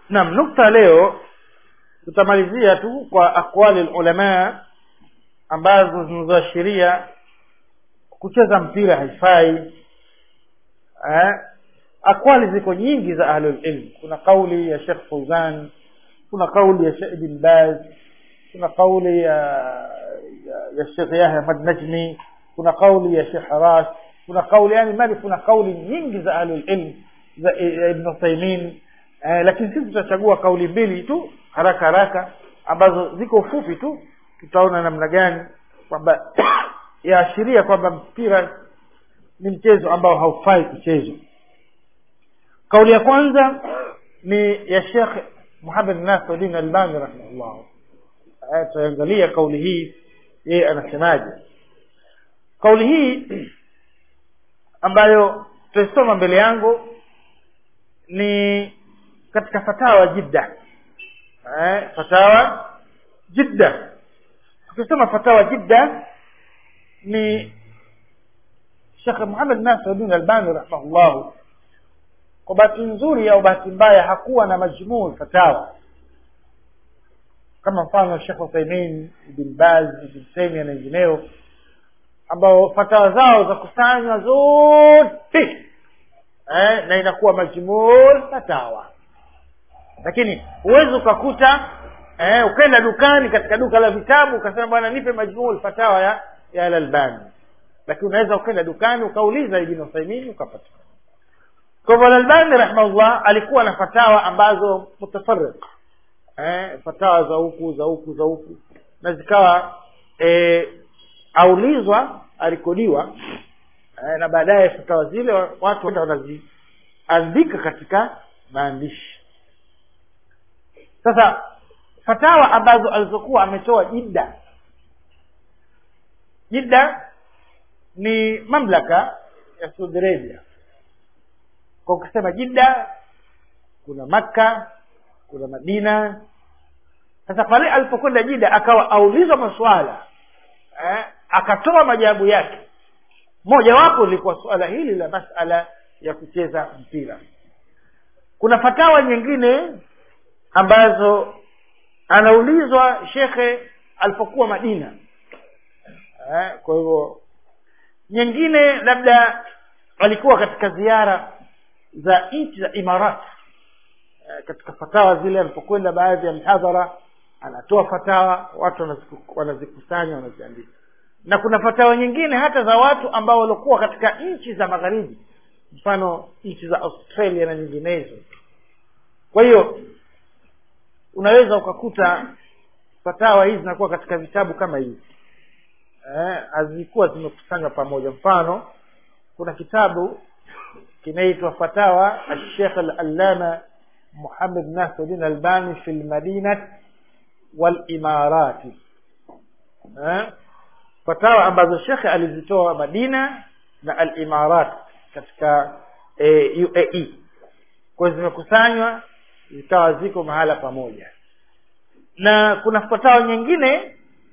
naam nukta leo tutamalizia tu kwa aqwali lulamaa ambazo zinazoashiria kucheza mpira haifai eh? akwali ziko nyingi za ahlulilm kuna kauli ya shekh fauzan kuna kauli ya shekh ibn baz kuna kauli ya ya, ya shekh yahya ahmad najmi kuna kauli ya shekh ras kuna kauli yani mali kuna kauli nyingi za ahlulilm za ya ibn uthaimin eh, lakini sisi tutachagua kauli mbili tu haraka haraka ambazo ziko fupi tu tutaona namna gani kwamba yaashiria kwamba mpira ni mchezo ambao haufai kuchezwa kauli ya kwanza ni ya shekh muhamed nasiruddin albani rahimahullah tutaangalia kauli hii yeye anasemaje kauli hii ambayo tutaisoma mbele yangu ni katika fatawa jidda eh, fatawa jidda tukisema fatawa jidda ni shekh muhamed nasiruddin albani rahimahullahu kwa bahati nzuri au bahati mbaya hakuwa na majmuu fatawa kama mfano shekh uthaimin ibn baz ibn taimia na wengineo ambao fatawa zao za kusanywa zote eh, na inakuwa majmuu fatawa lakini huwezi ukakuta eh, ukaenda dukani katika duka la vitabu ukasema bwana nipe majmuu fatawa ya ya alalbani lakini unaweza ukaenda dukani ukauliza ibn uthaimin ukapata kwa hivyo alalbani rahimahullah alikuwa na fatawa ambazo mutafarik eh, fatawa za huku za huku za huku na zikawa eh, aulizwa arekodiwa eh, na baadaye fatawa zile watu wanaziandika katika maandishi sasa fatawa ambazo alizokuwa ametoa jidda jidda ni mamlaka ya saudi arabia kwa ukisema jidda kuna makka kuna madina sasa pale alipokwenda jida akawa aulizwa maswala eh, akatoa majawabu yake mojawapo lilikuwa suala hili la masala ya kucheza mpira kuna fatawa nyingine ambazo anaulizwa shekhe alipokuwa madina eh, kwa hivyo nyingine labda alikuwa katika ziara za nchi za imarat eh, katika fatawa zile alipokwenda baadhi ya mhadhara anatoa fatawa watu wanazikusanya wanaziandika na kuna fatawa nyingine hata za watu ambao waliokuwa katika nchi za magharibi mfano nchi za australia na nyinginezo kwa hiyo unaweza ukakuta fatawa hizi zinakuwa katika vitabu kama hivi hazikuwa eh, zimekusanywa pamoja mfano kuna kitabu kinaitwa fatawa alshekh alalama muhammad nasiruddin albani fi lmadinati walimarati eh? fatawa ambazo shekhe alizitoa madina na alimarat katika e, uae kwa zimekusanywa zikawa ziko mahala pamoja na kuna fatawa nyingine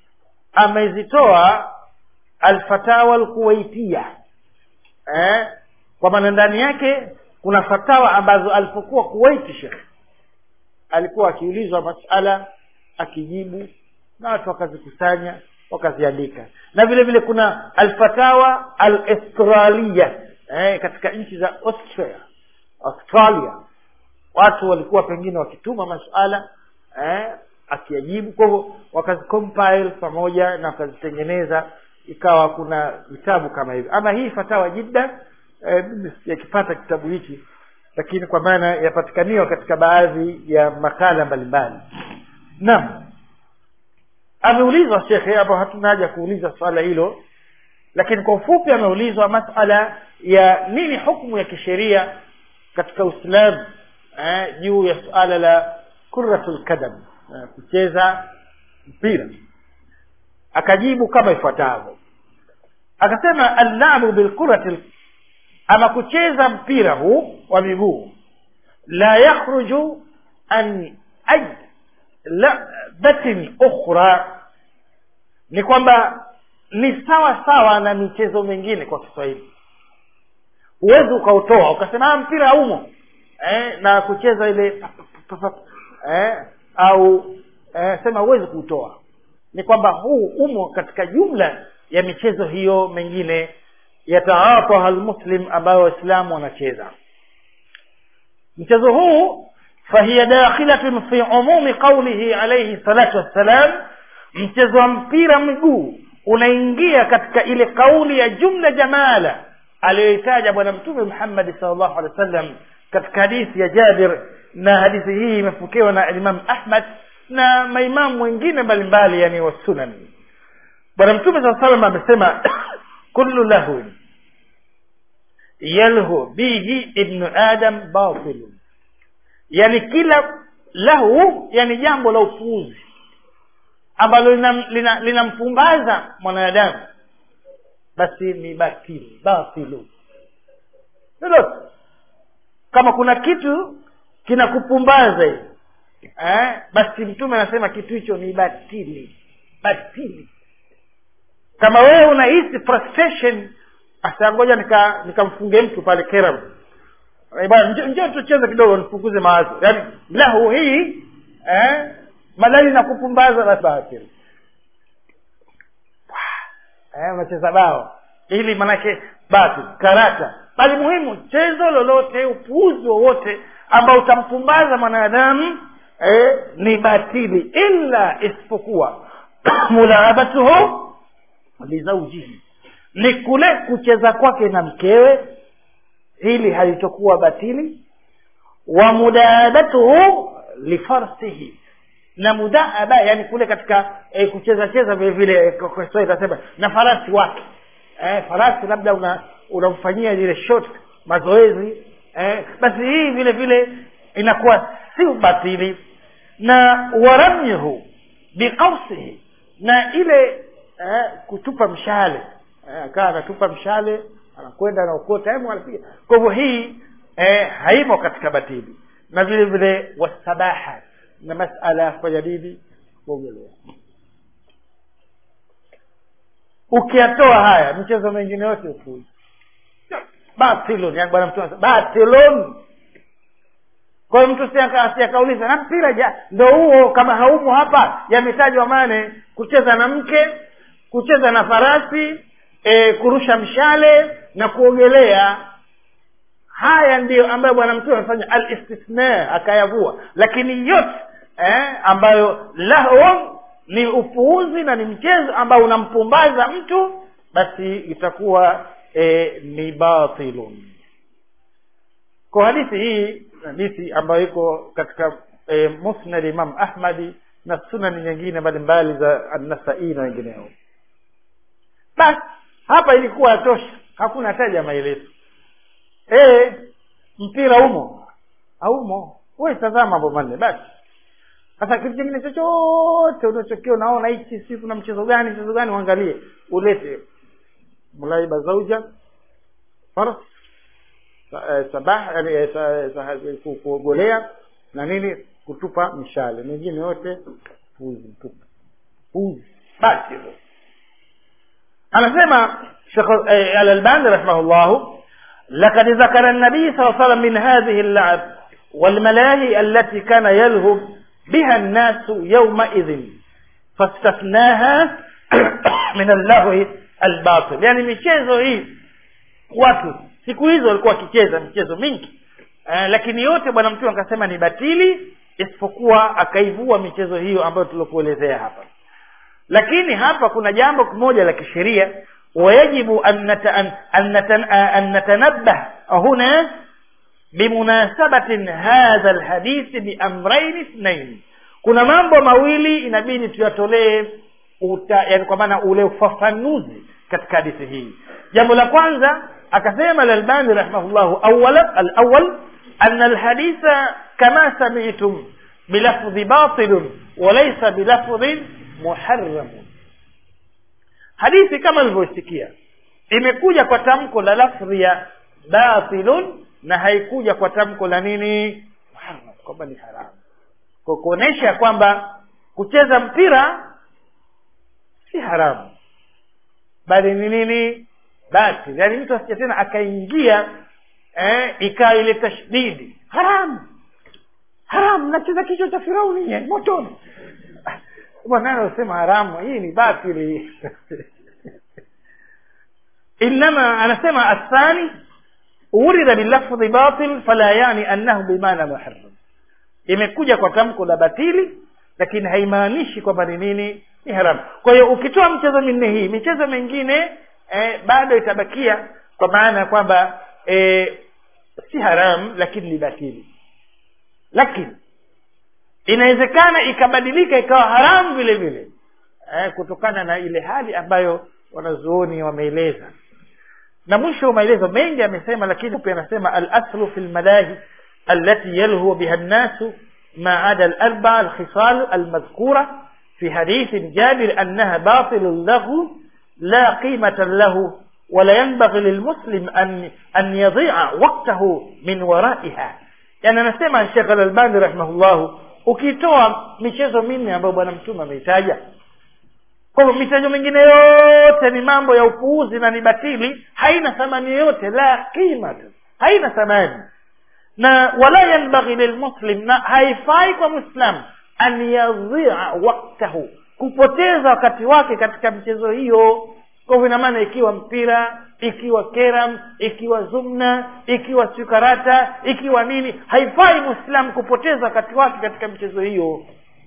amezitoa alfatawa alkuwaitia eh? kwa maana ndani yake kuna fatawa ambazo alipokuwa kuwaiti shekhe alikuwa akiulizwa masala akijibu na watu wakazikusanya wakaziandika na vile vile kuna alfatawa alaustralia eh, katika nchi za austria australia watu walikuwa pengine wakituma masuala eh, akiyajibu kwa hivyo wakazicompile pamoja na wakazitengeneza ikawa kuna vitabu kama hivi ama hii fatawa jidda eh, yakipata kitabu hichi lakini kwa maana yapatikaniwa katika baadhi ya makala mbalimbali naam ameulizwa shekhe hapo hatuna haja kuuliza swala hilo lakini kwa ufupi ameulizwa masala ya nini hukmu ya kisheria katika uislamu eh, juu ya suala la kuratul kadam eh, kucheza mpira akajibu kama ifuatavyo akasema allabu bilkurati ama kucheza mpira huu wa miguu la yakhruju an ay labatin ukhra ni kwamba ni sawa sawa na michezo mingine kwa kiswahili huwezi ukautoa ukasema mpira umo eh, na kucheza ile eh, au eh, sema huwezi kuutoa ni kwamba huu umo katika jumla ya michezo hiyo mengine yataataha almuslim ambayo waislamu wanacheza mchezo huu fahiya dakhilatun fi umumi qaulihi alayhi salatu wassalam mchezo wa mpira miguu unaingia katika ile kauli ya jumla jamala aliyoitaja bwana mtume muhammadi salllahu alehi wa sallam katika hadithi ya jabir na hadithi hii imepokewa na imam ahmad na maimamu wengine mbalimbali yani wasunan bwana mtume saa salam amesema kullu lahwin yalhu bihi ibnu adam batilun yani kila lahu yani jambo la upuuzi ambalo linampumbaza lina, lina mwanadamu basi ni batili batilu lolote kama kuna kitu kinakupumbaza hivi eh, basi mtume anasema kitu hicho ni batili batili kama wewe unahisi frustration asa ngoja nikamfunge nika mtu pale keram bwana njoo tucheze kidogo nipunguze mawazo yaani lahu hii eh, madali na kupumbaza basi batili eh, unacheza bao ili manake basi karata bali muhimu chezo lolote upuuzi wowote ambao utampumbaza mwanadamu eh, ni batili illa isipokuwa mulaabatuhu lizaujihi ni kule kucheza kwake na mkewe hili halitokuwa batili wa mudaabatuhu lifarsihi na mudaaba yani kule katika eh, kucheza cheza vile vile kwa itasema na farasi wake eh, farasi labda una unamfanyia ile short mazoezi eh, basi hii vile vile inakuwa si batili na waramyuhu biqausihi na ile eh, kutupa mshale eh, akawa anatupa mshale anakwenda anaokota hemu anapiga kwa hivyo hii eh, haimo katika batili na vile vile wasabaha na masala ya kufanya nini kuogelea ukiyatoa haya michezo mengine yote ufuzi batilun yani bwana mtume batilun kwa hiyo mtu siakauliza na mpira ja ndo huo kama haumo hapa yametajwa mane kucheza na mke kucheza na farasi e, kurusha mshale na kuogelea haya ndiyo ambayo bwana mtume amefanya al istithna akayavua lakini yote eh, ambayo lahwa ni upuuzi na ni mchezo ambao unampumbaza mtu basi itakuwa e, ni batilun kwa hadithi hii hadithi ambayo iko katika e, musnad imam ahmadi na sunani nyingine mbalimbali za annasai na wengineo basi hapa ilikuwa yatosha hakuna hataja maelezo e, mpira umo haumo we tazama mambo manne basi sasa kitu kingine chochote unachokia unaona hichi si kuna mchezo gani mchezo gani uangalie ulete mulaiba zauja faras sabah yani kuogolea na nini kutupa mshale mengine yote puzi mtupu puzi basi hivyo anasema shekh alalbani rahimahullahu لقد ذكر النبي صلى الله عليه وسلم من هذه اللعب والملاهي التي كان يلهب بها الناس يومئذ فاستثناها من اللهو الباطل يعني michezo hii watu siku hizo walikuwa wakicheza michezo mingi uh, lakini yote bwana mtume akasema ni batili isipokuwa akaivua michezo hiyo ambayo tuliokuelezea hapa lakini hapa kuna jambo moja la kisheria wayajibu an natanabbah huna bimunasabatin hadha lhadithi biamrain ithnain kuna mambo mawili inabidi tuyatolee yani kwa maana ule ufafanuzi katika hadithi hii jambo la kwanza akasema lalbani rahimahullahu awala alawal ana alhaditha kama samitum bilafdhi batilun walaysa bilafdhin muharramun hadithi kama ilivyosikia imekuja kwa tamko la lafdhi ya batilun na haikuja kwa tamko la nini muharram kwamba ni haramu kwa kuonesha kwamba kucheza mpira si haramu bali ni nini batil yaani mtu asija tena akaingia eh, ikawa ile tashdidi haramu haramu mnacheza kichwa cha firauni nye motoni bwana anasema haramu hii ni batili inama anasema athani urida bilafdhi batil fala yani annahu bimana muharram imekuja kwa tamko la batili lakini haimaanishi kwamba ni nini ni haramu kwa hiyo ukitoa mchezo minne hii michezo mingine eh, bado itabakia kwa maana ya kwamba eh, si haramu lakini ni batili lakini inawezekana ikabadilika ikawa haramu vile vile eh, kutokana na ile hali ambayo wanazuoni wameeleza na mwisho wa maelezo mengi amesema lakini pia anasema alaslu fi lmalahi التي يلهو بها الناس ما عدا الأربع الخصال المذكورة في حديث جابر أنها باطل له لا قيمة له ولا ينبغي للمسلم أن أن يضيع وقته من ورائها يعني anasema Sheikh Al-Albani rahimahullah ukitoa michezo minne ambayo bwana mtume ameitaja kwa hivyo michezo mingine yote ni mambo ya upuuzi na ni batili haina thamani yoyote la qima haina thamani na wala yanbaghi lilmuslim na haifai kwa mwislam an yadhia waktahu kupoteza wakati wake katika michezo hiyo kwa hivyo ina maana ikiwa mpira ikiwa keram ikiwa zumna ikiwa sikarata ikiwa nini haifai mwislamu kupoteza wakati wake katika michezo hiyo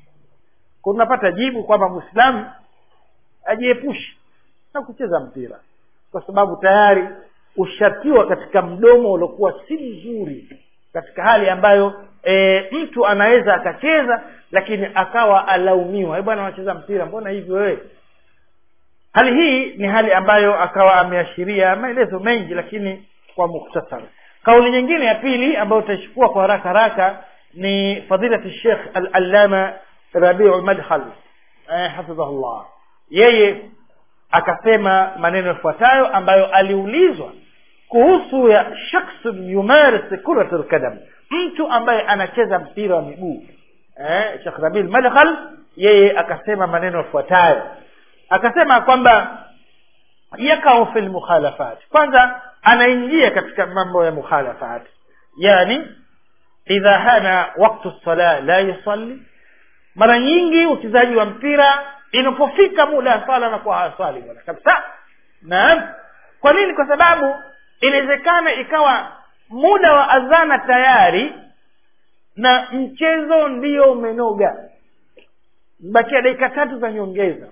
kunapata jibu kwamba mwislamu ajiepushe na kucheza mpira kwa sababu tayari ushatiwa katika mdomo uliokuwa si mzuri katika hali ambayo e, mtu anaweza akacheza lakini akawa alaumiwa bwana anacheza mpira mbona hivi wewe hali hii ni hali ambayo akawa ameashiria maelezo mengi lakini kwa muktasar kauli nyingine ya pili ambayo utaichukua kwa haraka haraka ni fadilati shekh al-allama rabiu madkhal eh, hafidhahullah yeye akasema maneno yafuatayo ambayo aliulizwa kuhusu ya shakhsun yumaris kurat lkadam mtu ambaye anacheza mpira wa miguu eh, shekh rabil madkhal yeye akasema maneno yafuatayo akasema kwamba yakau fi lmukhalafat kwanza anaingia katika mambo ya mukhalafat yani idha hana waktu sala la yusalli mara nyingi uchezaji wa mpira inapofika muda wa sala anakuwa haswali bwana kabisa naam kwa nini kwa sababu inawezekana ikawa muda wa adhana tayari na mchezo ndio umenoga bakia dakika tatu za nyongeza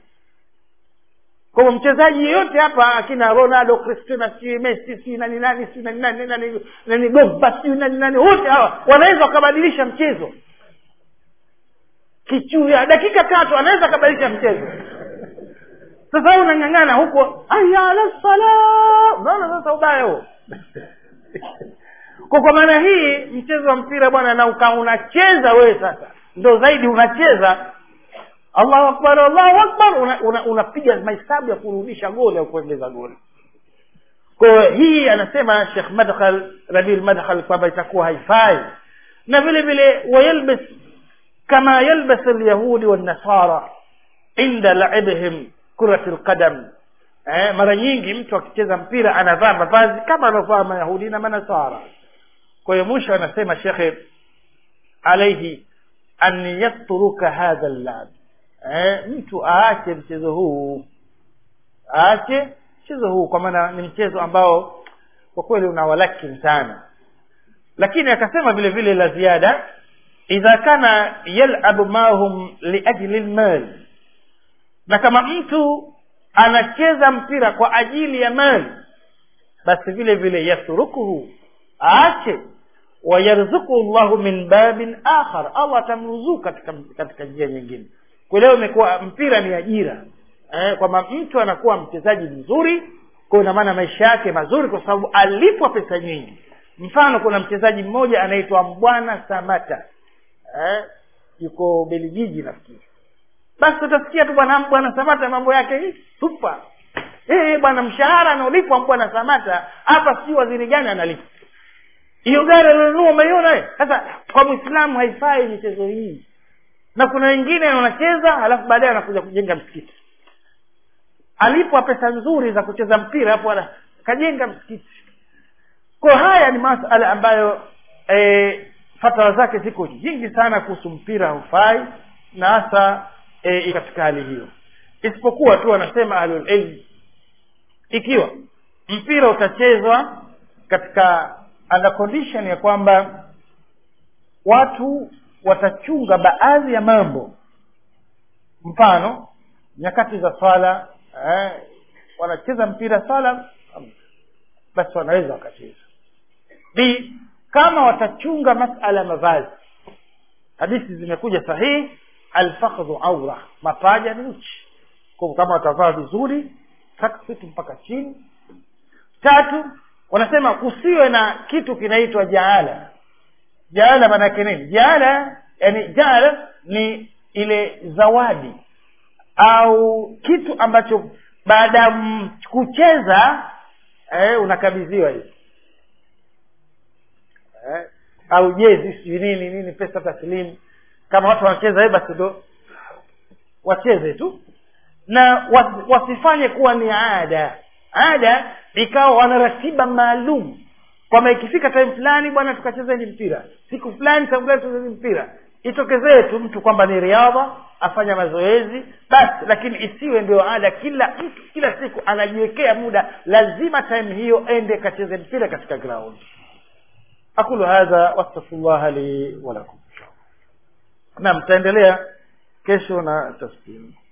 kwa hivyo mchezaji yeyote hapa akina ronaldo cristina si messi si nani nani si nani nani nani nani gogba si nani nani wote hawa wanaweza wakabadilisha mchezo kichuya dakika tatu anaweza akabadilisha mchezo sasa wewe unang'ang'ana huko aya ala sala unaona sasa ubaya huo kwa kwa maana hii mchezo wa mpira bwana na uka unacheza wewe sasa ndo zaidi unacheza allahu akbar allahu akbar unapiga una, una, una mahesabu ya kurudisha goli au kuongeza goli kwa hii anasema shekh madkhal rabil madkhal kwamba itakuwa haifai na vile vile wayalbis kama yalbas alyahudi wannasara inda laibihim kurati lqadam eh, mara nyingi mtu akicheza mpira anavaa mavazi kama anaovaa mayahudi na manasara kwa hiyo mwisho anasema shekhe alaihi an yatruka hadha llab eh, mtu aache mchezo huu aache mchezo huu kwa maana ni mchezo ambao kwa kweli unawalakin sana lakini akasema vile vile la ziada idha kana yalabu mahum liajli lmal na kama mtu anacheza mpira kwa ajili ya mali basi vile vile yatrukuhu aache wayarzuku llahu min babin akhar allah atamruzuku katika katika njia nyingine kwa leo imekuwa mpira ni ajira eh, kwamba mtu anakuwa mchezaji mzuri kwa ina maana maisha yake mazuri kwa sababu alipwa pesa nyingi mfano kuna mchezaji mmoja anaitwa mbwana samata eh, yuko beligiji nafikiri basi utasikia tu bwana bwana samata mambo yake supa eh bwana mshahara anaolipwa bwana samata hapa si waziri gani analipwa hiyo gari alionunua umeiona sasa kwa mwislamu haifai michezo hii na kuna wengine wanacheza alafu baadaye anakuja kujenga msikiti alipwa pesa nzuri za kucheza mpira hapo kajenga msikiti kwa haya ni masala ambayo e, fatara zake ziko nyingi sana kuhusu mpira haufai na hasa e, katika hali hiyo isipokuwa tu wanasema ahlulilm ikiwa mpira utachezwa katika under condition ya kwamba watu watachunga baadhi ya mambo mfano nyakati za swala eh, wanacheza mpira swala basi wanaweza wakacheza b kama watachunga masala ya mavazi hadithi zimekuja sahihi alfakhdhu aura mapaja ni uchi kwa kama watavaa vizuri tracksuit mpaka chini tatu wanasema kusiwe na kitu kinaitwa jaala jaala maanake nini jaala yani jaala ni ile zawadi au kitu ambacho baada ya kucheza eh, unakabidhiwa hivi eh, au jezi sijui nini nini pesa taslimu kama watu wanacheza eh, basi ndo wacheze tu na wasifanye kuwa ni ada ada ikawa wana ratiba maalum kwamba ikifika time fulani bwana tukachezeni mpira siku fulani time fulani tuchezeni mpira itokezee tu mtu kwamba ni riadha afanya mazoezi basi lakini isiwe ndio ada kila mtu kila siku anajiwekea muda lazima time hiyo ende kacheze mpira katika ground aqulu hadha wastaghfirullah li wa lakum na mtaendelea kesho na tasbihi